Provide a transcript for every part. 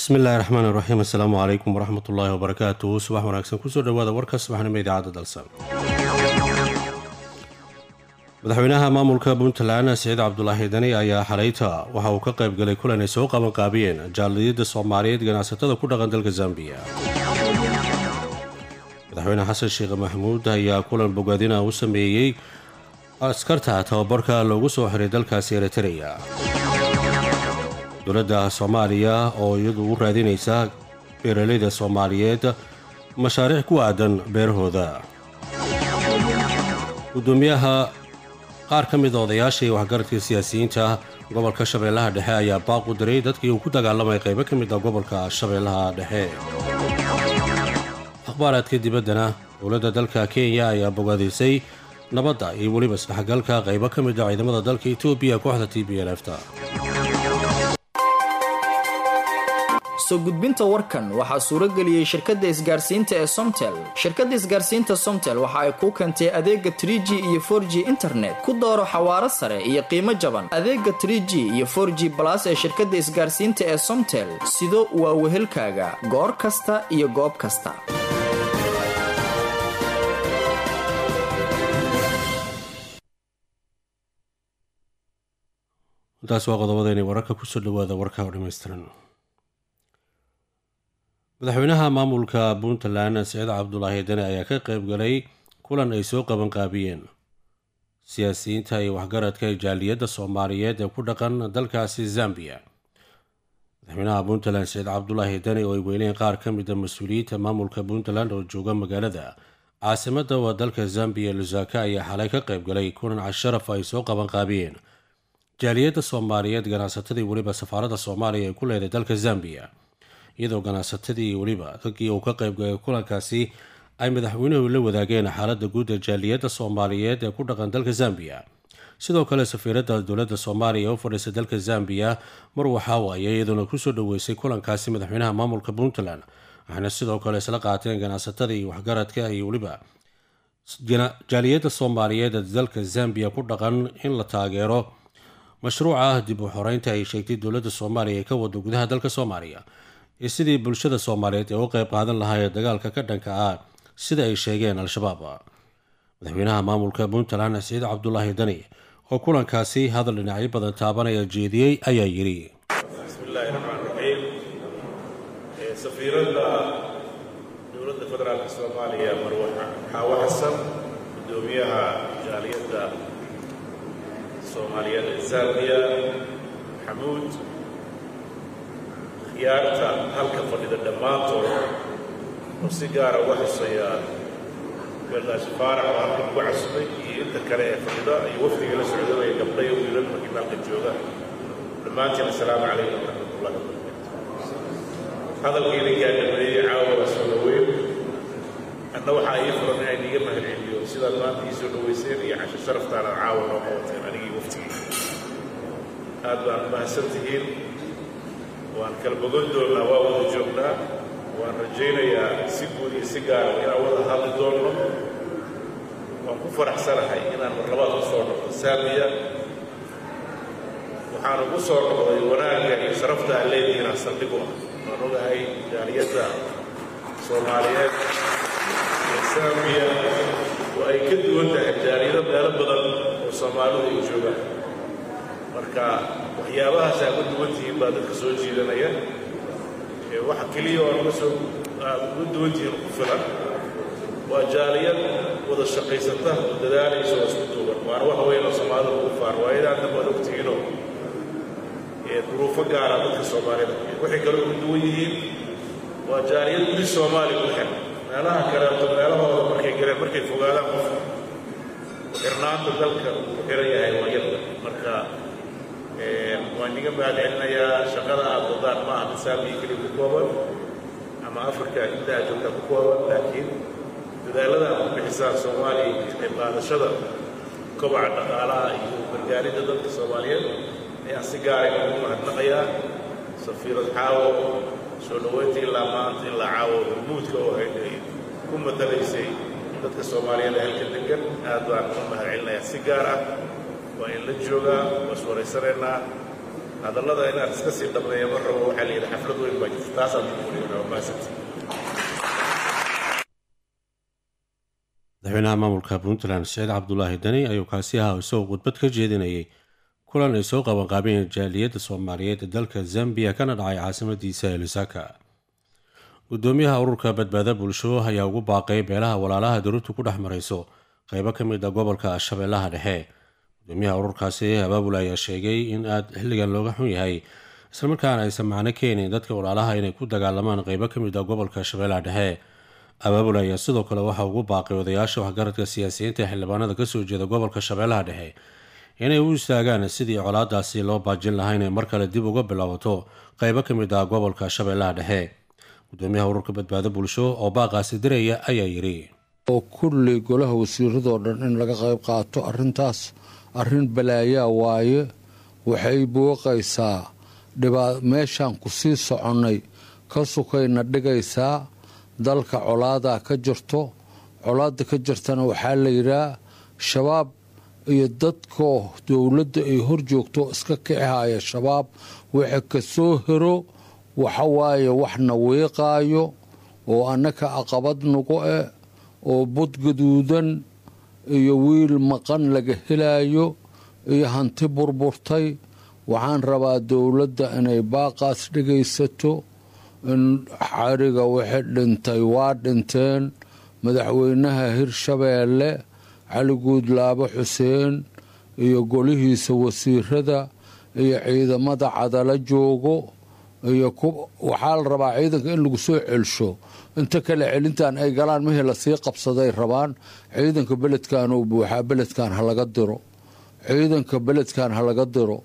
bismi illaahi raxmaan iraxiim assalaamu calaykum waraxmat ullaahi wabarakaatuhu subax wanaagsan kusoo dhowaada warka subaxnimo idaacadda dalsan madaxweynaha maamulka puntland siciid cabdulaahi dani ayaa xalayta waxa uu ka qayb galay kulan ay soo qabanqaabiyeen jaaliyadda soomaaliyeed ganacsatada ku dhaqan dalka zambiya madaxweyne xasan sheekh maxamuud ayaa kulan bogaadina u sameeyey askarta tababarka loogu soo xiray dalkaasi eritereya dowladda soomaaliya oo iyadu u raadinaysa beeralayda soomaaliyeed mashaariic ku aadan beerahooda gudoomiyaha qaar ka mida odayaashii waxgaradka siyaasiyiinta gobolka shabeellaha dhexe ayaa baaq u diray dadkii uu ku dagaalamay qaybo ka mid a gobolka shabeellaha dhexe akhbaaraadka dibaddana dowladda dalka kenya ayaa bogaadisay nabadda iyo weliba isdhexgalka qaybo ka mid a ciidamada dalka etoobiya kooxda t b l fta soo gudbinta warkan waxaa suuro geliyey shirkadda isgaarsiinta ee somtel shirkadda isgaarsiinta somtel waxa ay kuu keentay adeega trie g iyo for g internet ku dooro xawaaro sare iyo qiimo jaban adeega trie g iyo for g balas ee shirkadda isgaarsiinta ee somtel sido waa wehelkaaga goor kasta iyo goob kasta intaas waa qodobadeenay wararka kusoo dhawaada warka oo dhammaystiran madaxweynaha maamulka puntland siciid cabdulaahi dani ayaa ka qayb galay kulan ay soo qabanqaabiyeen siyaasiyiinta iyo waxgaradka jaaliyadda soomaaliyeed ee ku dhaqan dalkaasi zambiya madaxweynaha puntland siciid cabdulaahi dani oo ay weyneen qaar ka mida mas-uuliyiinta maamulka puntland oo jooga magaalada caasimadda waa dalka zambiya lusaka ayaa xalay ka qayb galay kulan casharaf ay soo qabanqaabiyeen jaaliyadda soomaaliyeed ganacsatadii weliba safaaradda soomaaliya ee ku leeday dalka zambiya iyadoo ganacsatadii weliba dadkii uu ka qaybgalay kulankaasi ay madaxweynuhu la wadaageen xaaladda guud ee jaaliyadda soomaaliyeed ee ku dhaqan dalka zambiya sidoo kale safiiradda dowladda soomaaliya u fadhiisa dalka zambiya mar waxaa waaya iyadoona kusoo dhoweysay kulankaasi madaxweynaha maamulka puntland waxaana sidoo kale isla qaateen ganacsatada iyo waxgaradka iyo weliba jaaliyadda soomaaliyeed ee dalka zambiya ku dhaqan in la taageero mashruuca dib u xoreynta ay sheegtay dowladda soomaaliya ee ka wado gudaha dalka soomaaliya iyo sidii bulshada soomaaliyeed ee u qayb qaadan lahaayee dagaalka ka dhanka ah sida ay sheegeen al-shabaab madaxweynaha maamulka puntland siciid cabdulaahi dani oo kulankaasi hadal dhinacyo badan taabanaya jeediyey ayaa yidhi bismillaahi raxmaan raxiim safiiradda dowladda federaalka soomaaliya marwe xaawo xasan gudoomiyaha jaaliyadda soomaaliyeed ee zambiya xamuud khiyaarta halka fadhida dhammaantood oo si gaara uga xusaya beeldaashi faarax oo halka ugu casubay iyo inta kale ee fadhida iyo wafdiga la socdanaya gabdhayo wiilal markii maalka jooga dhammaantiin assalaamu calaykum waraxmatullahi wabarakatu hadalkiina gaadhameeyey caawa waa soo dhaweyn anna waxaa ii furan inaan iiga mahadceliyo sidaad maanta ii soo dhaweyseen iyo casho sharaftaana caawa noo qabateen anigii waftigii aad baan mahadsan tihiin waan kala bogan doonnaa waa wada joognaa waan rajaynayaa si guud iyo si gaara inaan wada hadli doonno waan ku faraxsanahay inaan marlabaad u soo noqdo saamiya waxaan ugu soo noqday wanaagga iyo sharafta aan leedihiinaa saldhig u ah waan ogahay jaaliyadda soomaaliyeed iyo saamiya oo ay ka duwan tahay jaaliyado meelo badan oo soomaalidu ay joogaan marka waxyaabahaas aad uga duwan tihiin baa dadka soo jiidanaya waxa keliya oo uga soo aad uga duwan tihiin ku filan waa jaaliyad wada shaqaysata oo dadaalaysa oo isku duuban waana wax weyn oo soomaalida ugu faar waayadaan dhan baad ogtihiinoo duruufo gaara dadka soomaalida waxay kale uga duwan yihiin waa jaaliyad weli soomaaliya u xir meelaha kaleeto meelahooda markay galeen markay fogaadaan qof xirnaanta dalka uu xiran yahay waa yarda marka waan niga mahadcelinayaa shaqada aad wadaan ma aha misaamiyi keliya ku kooban ama afrika inta aad joogtaa ku kooban laakiin dadaalada aad ku bixisaan soomaaliya iyo qayb qaadashada kobaca dhaqaalaha iyo gargaaridda dadka soomaaliyeed ayaan si gaara ugu mahadnaqayaa safiirad caawo soo dhoweynta ilaa maanta ilaa caawo hormuudka oo hayd ay ku matalaysay dadka soomaaliyeed ee halka degan aad baan ugu mahadcelinayaa si gaar ah waa in la joogaa waa is waraysanaynaa hadallada inaan iska sii dhammeeyo mar rabo waxaa la yidhi xaflad weyn baa jirta taasaan kuuliyaa maasanta madaxweynaha maamulka puntland saciid cabdulaahi dani ayuu kaasi ahaa isagoo khudbad ka jeedinayay kulan ay soo qabanqaabeen jaaliyadda soomaaliyeed ee dalka zambiya kana dhacay caasimadiisa ee lusaka gudoomiyaha ururka badbaada bulsho ayaa ugu baaqay beelaha walaalaha daruurtu ku dhex marayso qeybo ka mid a gobolka shabeellaha dhexe gudoomiyaha ururkaasi abaabul ayaa sheegay in aad xilligan looga xun yahay islamarkaana aysan macno keenin dadka walaalaha inay ku dagaalamaan qeybo ka mid a gobolka shabeellaha dhexe abaabul ayaa sidoo kale waxaa ugu baaqay odayaasha waxgaradka siyaasiyiinta ee xildhibaanada kasoo jeeda gobolka shabeellaha dhexe inay u istaagaan sidii colaadaasi loo baajin lahaa inay mar kale dib uga bilaabato qeybo ka mid ah gobolka shabeellaha dhexe gudoomiyaha ururka badbaado bulsho oo baaqaasi diraya ayaa yidhi oo kulli golaha wasiiradoo dhan in laga qayb qaato arrintaas arrin balaayaa waaye waxay booqaysaa dhibaa meeshaan ku sii soconnay ka sukayna dhigaysaa dalka colaadaa ka jirto colaada ka jirtana waxaa la yidhaah shabaab iyo dadkoo dowladda ay hor joogto iska kicihaya shabaab waxa ka soo hero waxawaaye waxna wiiqaayo oo annaka aqabad nagu eh oo bud gaduudan iyo wiil maqan laga helaayo iyo hanti burburtay waxaan rabaa dowladda inay baaqaas dhegaysato in xariga wixii dhintay waa dhinteen madaxweynaha hirshabeelle cali guudlaabo xuseen iyo golihiisa wasiirada iyo ciidamada cadalo joogo iyo waxaa la rabaa ciidanka in lagu soo celsho inta kale celintan ay galaan mihii lasii qabsaday rabaan ciidanka beledkan uu buuxaa beledkan halaga diro ciidanka beledkan halaga diro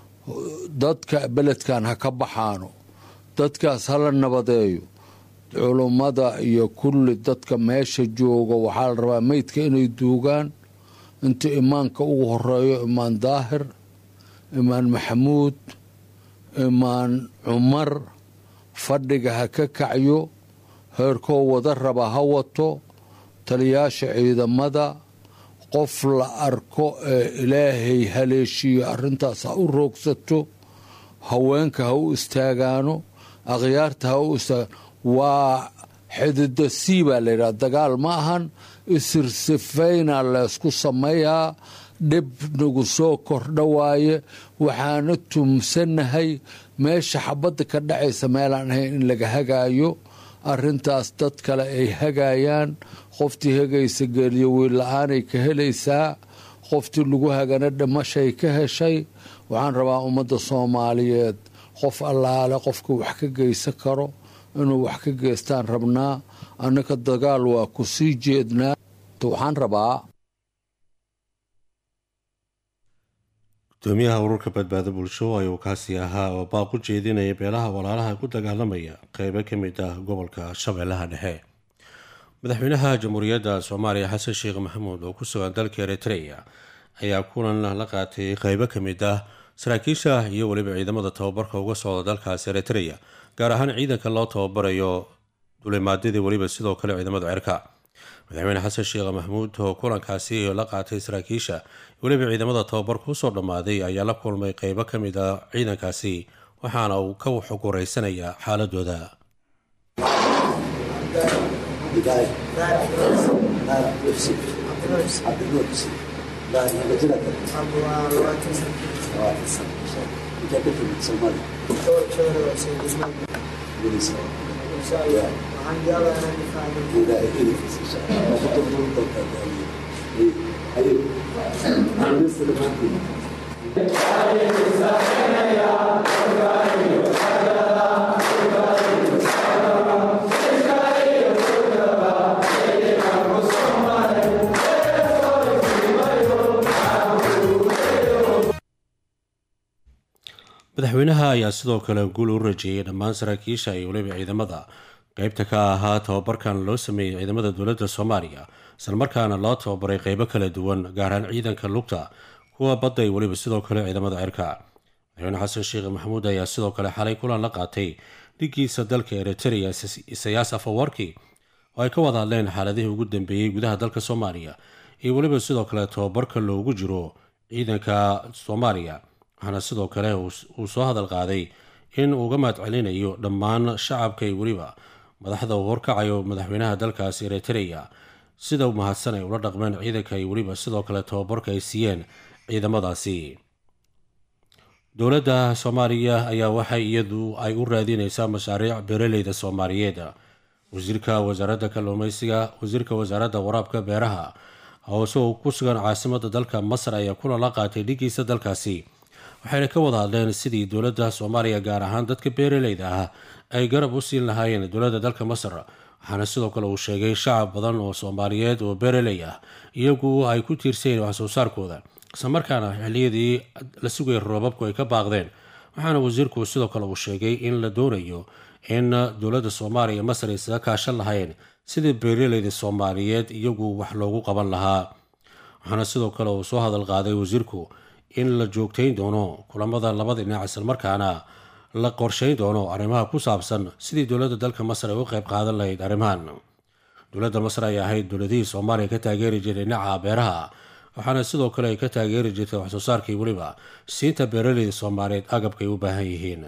dadka beledkan ha ka baxaano dadkaas hala nabadeeyo culummada iyo kulli dadka meesha jooga waxaa la rabaa meydka inay duugaan inta imaanka ugu horeeyo imaan daahir imaan maxamuud imaan cumar fadhiga ha ka kacyo heerkoo wada raba ha wato taliyaasha ciidamada qof la arko ee ilaahay haleeshiyo arrintaas ha u roogsato haweenka ha u istaagaano akhyaarta ha u istaagaan waa xidida sii baa layidhaha dagaal ma ahan isirsifayna laysku sameeyaa dhib nagu soo kordha waaye waxaana tumsanahay meesha xabadda ka dhacaysa meelaan ahayn in laga hagaayo arrintaas dad kale ay hagaayaan qoftii hagaysa geeliyo wiilla-aanay ka helaysaa qoftii lagu hagana dhimashay ka heshay waxaan rabaa ummadda soomaaliyeed qof allaale qofka wax ka geysan karo inuu wax ka geystaan rabnaa annaka dagaal waa ku sii jeednaa waxaan rabaa gudoomiyaha ururka badbaado bulsho ayuu kaasi ahaa oo baaq u jeedinaya beelaha walaalaha ku dagaalamaya qeybo ka mid ah gobolka shabeellaha dhexe madaxweynaha jamhuuriyadda soomaaliya xasan sheekh maxamuud oo ku sugan dalka eritreya ayaa kulan la qaatay qeybo ka mid ah saraakiisha iyo weliba ciidamada tababarka uga socda dalkaasi eritreya gaar ahaan ciidanka loo tababarayo dulimaadyadii weliba sidoo kale ciidamada cirka madaxweyne xasan sheekh maxamuud oo kulankaasi la qaatay saraakiisha weliba ciidamada tababarka usoo dhammaaday ayaa la kulmay qeybo ka mid a ciidankaasi waxaana uu ka xoguraysanayaa xaaladooda madaxweynaha ayaa sidoo kale guul u rajeeyay dhammaan saraakiisha iyo weliba ciidamada qeybta ka ahaa tababarkan loo sameeyey ciidamada dowladda soomaaliya islamarkaana loo tababaray qeybo kala duwan gaarhaan ciidanka lugta kuwa badda iyo weliba sidoo kale ciidamada cirka madaxweyne xasan sheekh maxamuud ayaa sidoo kale xalay kulan la qaatay dhigiisa dalka eritrea isayaas afawarki oo ay ka wada hadleen xaaladihii ugu dambeeyey gudaha dalka soomaaliya iyo weliba sidoo kale tababarka loogu jiro ciidanka soomaaliya waxaana sidoo kale uu soo hadal qaaday in uu uga mahad celinayo dhammaan shacabka iyo weliba madaxda uu horkacayo madaxweynaha dalkaasi eritreya sida u mahadsan ay ula dhaqmeen ciidanka iyo weliba sidoo kale tababarka ay siiyeen ciidamadaasi dowladda soomaaliya ayaa waxay iyadu ay u raadinaysaa mashaariic beeraleyda soomaaliyeed wasiirka wasaaradda kalluumeysiga wasiirka wasaaradda waraabka beeraha hoose oo ku sugan caasimada dalka masar ayaa kulan la qaatay dhigiisa dalkaasi waxayna ka wada hadleen sidii dowladda soomaaliya gaar ahaan dadka beeraleyda ah ay garab u siin lahaayeen dowladda dalka masar waxaana sidoo kale uu sheegay shacab badan oo soomaaliyeed oo beeraley ah iyagu ay ku tiirsayen wax soo saarkooda islamarkaana xilliyadii la sugayay roobabku ay ka baaqdeen waxaana wasiirku sidoo kale uu sheegay in la doonayo in dowladda soomaaliya masar ay isaga kaashan lahayn sidii beeraleyda soomaaliyeed iyagu wax loogu qaban lahaa waxaana sidoo kale uu soo hadal qaaday wasiirku in la joogtayn doono kulamada labada dhinac islamarkaana la qorshayn doono arrimaha ku saabsan sidii dowladda dalka masar ay u qayb qaadan lahayd arrimahan dowladda masar ay ahayd dowladihii soomaaliya ka taageeri jiray dhinaca beeraha waxaana sidoo kale ay ka taageeri jirtay waxsoo saarkii weliba siinta beeraleyda soomaaliyeed agabka ay u baahan yihiin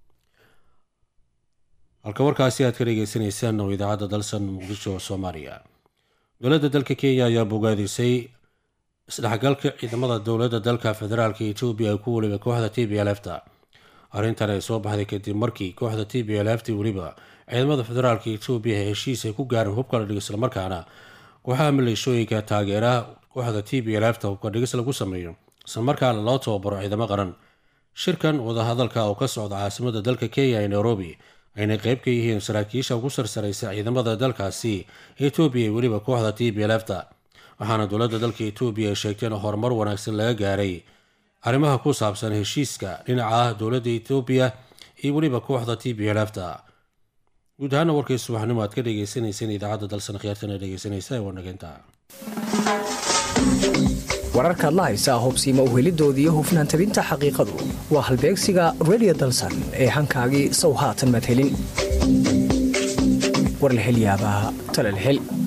halka warkaasi aad ka dhegeysanaysaan oo idaacadda dalsan muqdisho soomaaliya dowladda dalka kenya ayaa bogaadisay isdhexgalka ciidamada dowladda dalka federaalka etoobiya ku weliba kooxda t b l f ta arrintan ay soo baxday kadib markii kooxda t b l f t weliba ciidamada federaalka etoobiya ee heshiis ay ku gaareen hubka la dhig islamarkaana kooxaha maleeshooyinka taageeraha kooxda t b l f ta hubka dhigis lagu sameeyo islamarkaana loo tababaro ciidamo qaran shirkan wadahadalka oo ka socda caasimada dalka kenya ee nairobi ayna qayb ka yihiin saraakiisha ugu sarsaraysa ciidamada dalkaasi etoobiya iyo weliba kooxda t b l f ta waxaana dowladda dalka etoobiya ay sheegtay in horumar wanaagsan laga gaaray arrimaha ku saabsan heshiiska dhinaca dowladda etoobiya iyo weliba kooxda t b l f ta guud ahaana warkii subaxnimo aad ka dhegeysaneyseen idaacadda dalsan khiyaartana dhegeysanaysa ee wanaginta wararkaad la haysaa hubsiima uhelidoodii hufnaan tabinta xaqiiqadu waa halbeegsiga redio dalsan ee hankaagii sow haatan madhelin warlahelyaabaa talalhel